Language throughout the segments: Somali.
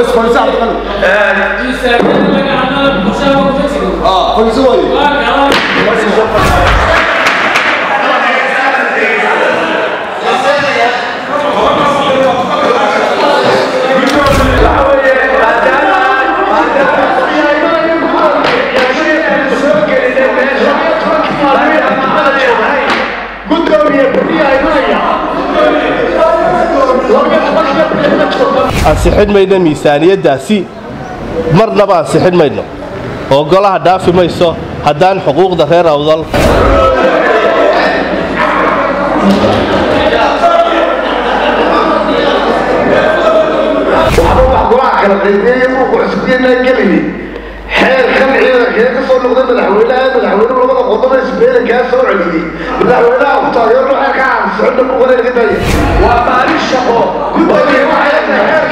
بس فايز عبد الغني اه فايز واي ansixin mayno miisaaniyaddaasi marnaba ansixin mayno oo golaha dhaafi mayso haddaan xuquuqda reer awdal kala qaybiyey uu cusubiyeenaa gelini xeerkan ciidankee ka soo noqday madaxweynaha madaxweynuhu labada qodob ee isbeele kaa soo celiyey madaxweynaha ku taageero xeerka aan socodna ku wareerka daya waa maalin shaqo gudoomiye waxay tahay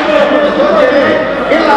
xeerkaa ilaa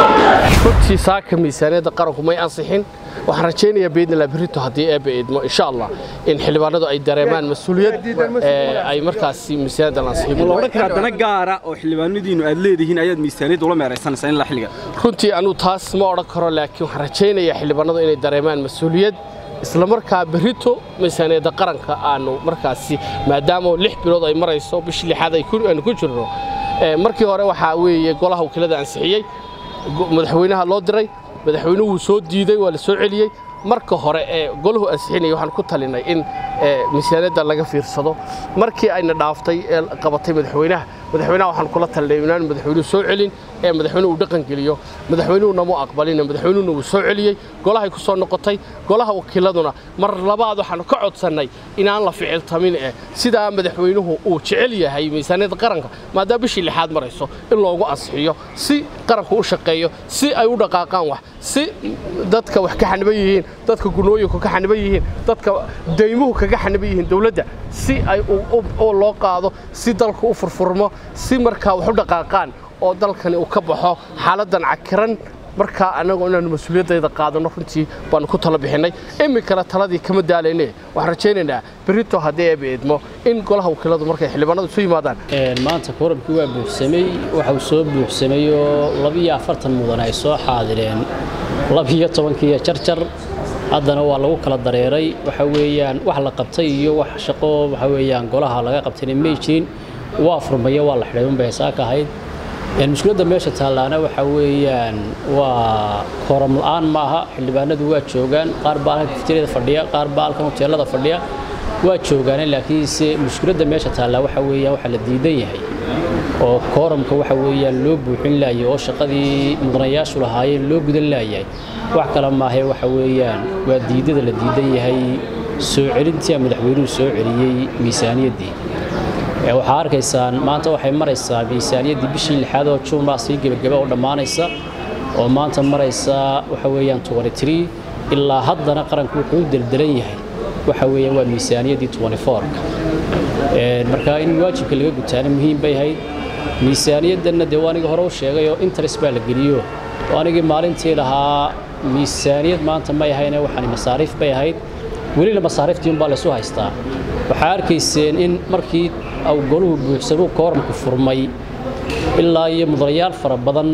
runtii saaka miisaaniyadda qaranku may ansixin waxaan rajaynayaa biidnillah berrito haddii eebba eedmo insha allah in xildhibaanadu ay dareemaan mas-uuliyad ee ay markaasi miisaaniyadda la ansixin ma la odhan karaa dana gaara oo xildhibaanadiinu aad leedihiin ayaad miisaaniyadda ula meeraysanaysaa ilaa xilliga runtii anuu taas ma odhan karo laakiin waxaan rajaynayaa xildhibaanadu inay dareemaan mas-uuliyad isla markaa berrito miisaaniyadda qaranka aanu markaasi maadaama lix bilood ay marayso bishii lixaad ay ku- aanu ku jirno ee, markii hore waxaa weeye golaha wakiilada ansixiyey go- madaxweynaha loo diray madaxweynuhu wuu soo diiday waa la soo celiyey marka hore ee golahu ansixinaya waxaan ku talinay in ee, miisaaniyadda laga fiirsado markii ayna dhaaftay ee qabatay madaxweynaha madaxweynaha waxaan kula talinay inaan madaxweynuhu soo celin ee madaxweynuhu uu dhaqan geliyo madaxweynuhuna mu aqbalin madaxweynuhuna wuu soo celiyey golahay ku soo noqotay golaha wakiiladuna mar labaad waxaanu ka codsannay inaan la ficiltamin eh sidaa madaxweynuhu uu jecel yahay miisaaniyadda qaranka maadaama bishii lixaad marayso in loogu ansixiyo si qaranku u shaqeeyo si ay u dhaqaaqaan wax si dadka wax ka xaniban yihiin dadka gunooyinku ka xaniban yihiin dadka deymuhu kaga xaniban yihiin dowladda si ay u- u- u loo qaado si dalku u furfurmo si markaa wax u dhaqaaqaan oo dalkani uu ka baxo xaaladdan cakiran markaa annagu inaanu mas-uuliyaddayda qaadano runtii baanu ku tala bixinnay iminkana taladii kama daalayne waxaan rajaynaynaa berrito haddii eeba eedmo in golaha wakiiladu markay xildhibaanadu isu yimaadaan maanta kooramkii waa buuxsamay waxa uu soo buuxsamay oo labiyo afartan mudan ay soo xaadireen labiyo tobankiiyo jarjar haddana waa lagu kala dareeray waxa weeyaan wax la qabtay iyo wax shaqo waxa weeyaan golaha laga qabtayna may jirin waa furmaya waa la xidhay unbay saaka ahayd Een, mushkiladda meesha taallaana waxa weeyaan waa kooram la'aan maaha xildhibaanadu waa joogaan qaar baa halkan kaftirada fadhiya qaar baa halkan hoteelada fadhiya waa joogaan laakiinse mushkiladda meesha taallaa waxa weeyaan waxa la diidan yahay oo kooramka waxa weeyaan loo buuxin laayay oo shaqadii mudanayaashu lahaayeen loo gudan laayahay wax kale maahe waxa weeyaan waa diidada la diidan yahay soo celintii madaxweynuhu soo celiyey miisaaniyaddii Ee, waxaa arkaysaan maanta waxay maraysaa miisaaniyaddii bishii lixaad oo juun baa sii gebagaba oo dhammaanaysa oo maanta maraysa waxa weeyaan 23 ilaa haddana qaranku wuxuu u deldelan yahay waxa weeyaan waa miisaaniyaddii 24ka Ee, marka in waajibka laga gutaana muhiim bay ahayd miisaaniyaddanna dee waa aniga hore u sheegay oo interest baa la geliyo oo anigii maalintii lahaa miisaaniyad maanta may ahayne waxaani masaariif bay ahayd welina masaariiftii unbaa laysu haystaa waxaa arkayseen in markii uu goluhu buuxsamuu kooramku furmay ilaa iyo mudanayaal fara badan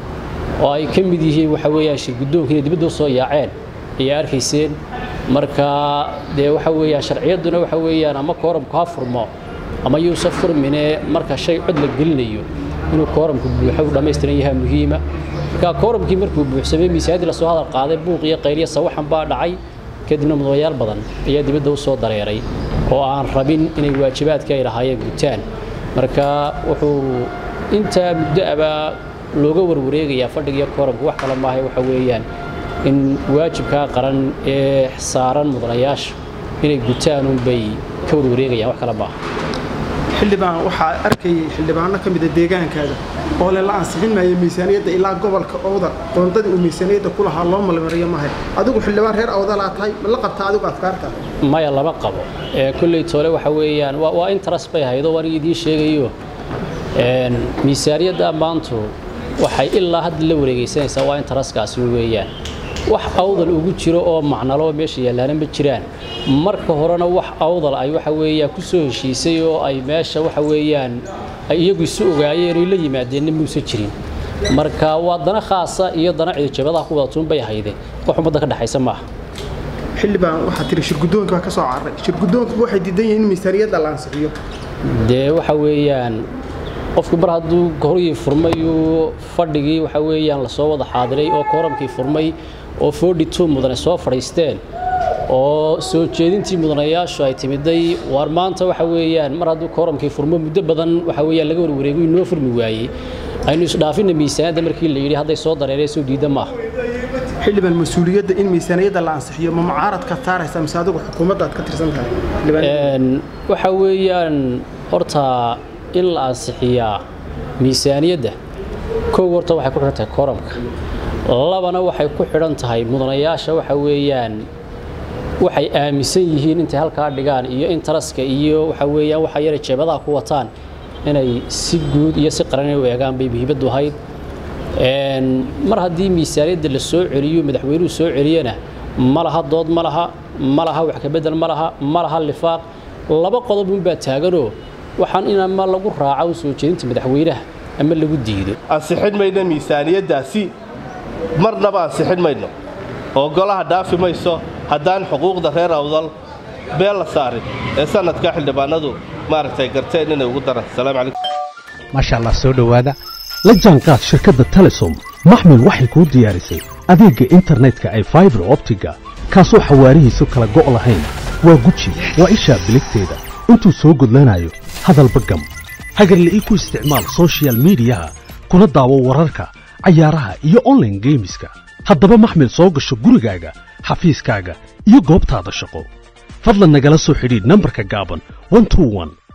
oo ay ka mid yihiin waxa weeyaan shirguddoonkiina dibadda u soo yaaceen ayaa arkayseen marka dee waxa weeyaan sharciyadduna waxa weeyaan ama kooramku ha furmo ama yuusan furmine marka shay cod la gelinayo inuu kooramku buuxo u dhammaystiran yahay muhiima marka kooramkii markuu buuxsamay miisaaniyaddii lasoo hadal qaaday buuq iyo qayliya sawaxan baa dhacay kadibna mudanayaal badan ayaa dibadda u soo dareeray oo aan rabin inay waajibaadka ay lahaayeen gutaan marka wuxuu intaa muddo abaa looga warwareegayaa fadhiga iyo kooramka wax kale maahay waxa weeyaan in waajibkaa qaran ee saaran mudanayaasha inay gutaan unbay ka warwareegayaan wax kale maaha xildhibaan waxaa arkayay xildhibaano ka mida deegaankaaga oo le la ansixin maayo miisaaniyadda ilaa gobolka owdal qoondadii uu miisaaniyadda ku lahaa loo malmariyo mahay adigu xildhibaan reer owdalaa tahay ma la qabtaa adigu afkaarta maya lama qabo ee kolley toole waxa weeyaan waa waa interest bay haydo waan idiin sheegayo een miisaaniyadda maantu waxay ilaa hadda la wareegaysanaysaa waa interestkaasi weeyaan wax awdal ugu jiro oo macnalo meesha yaalaana ma jiraan marka horena wax awdal ay waxa weeyaan ku soo heshiisay oo ay meesha waxa weeyaan ay iyagu isu ogaayeen oo la yimaadeenna muusan jirin marka waa dana khaasa iyo dana ciidajabadaha ku wada tuun bay hayde wax ummadda ka dhexaysa maaha xildhibaan waxaa tiri shirguddoonka baa ka soo cararay shirguddoonku waxay diidan yihiin in miisaaniyadda la ansixiyo dee waxa weeyaan qofku mar hadduu horyii furmay uu fadhigii waxa weeyaan lasoo wada xaadiray oo kooramkii furmay oo forty two mudane soo fadhiisteen oo soo jeedintii mudanayaashu ay timiday waar maanta waxa weeyaan mar hadduu kooramkii furmo muddo badan waxa weeyaan laga warwareego inoo furmi waayey aynu isdhaafina miisaaniyadda markii la yidhi hadday soo dareereen soo diida maaha xildhibaan mas-uuliyadda in miisaaniyadda la ansixiyo ma mucaaradka saaraysa mise adigu xukuumadda aad ka tirsan tahay xildhibaan Een, waxa weeyaan horta in la ansixiyaa miisaaniyadda kow horta waxay ku xidhan tahay kooramka labana waxay ku xidhan tahay mudanayaasha waxa weeyaan waxay aaminsan yihiin intay halkaa dhigaan iyo intaraska iyo waxa weeyaan waxa yara jeebadaha ku wataan inay si guud iyo si qaran u eegaan bay muhiimaddu ahayd Een, mar haddii miisaaniyadda la soo celiyo madaxweynuhu soo celiyana ma laha dood ma laha ma laha wax ka bedel ma laha ma laha lifaaq laba qodob unbaa taaganoo waxaan in ama lagu raaco soo jeedinta madaxweynaha ama lagu diido ansixin mayno miisaaniyaddaasi marnaba ansixin mayno oo golaha dhaafi mayso haddaan xuquuqda reer awdal beel la saarin ee sannadka xildhibaanadu maaragtay garteen inay ugu daraan salaamu calaykum maasha allah soo dhowaada la jaanqaad shirkadda telesom maxmil waxay kuu diyaarisay adeegga internetka ay faibar optiga kaasoo xawaarihiisu kala go' lahayn waa guji waa ishaa biligteeda intuu soo gudlanayo hadalba gam hagarle ii ku isticmaal soshiyal miidiyaha kuna daawo wararka cayaaraha iyo online geemiska haddaba maxmil soo gasho gurigaaga xafiiskaaga iyo goobtaada shaqo fadlan nagala soo xidhiidh nambarka gaaban 121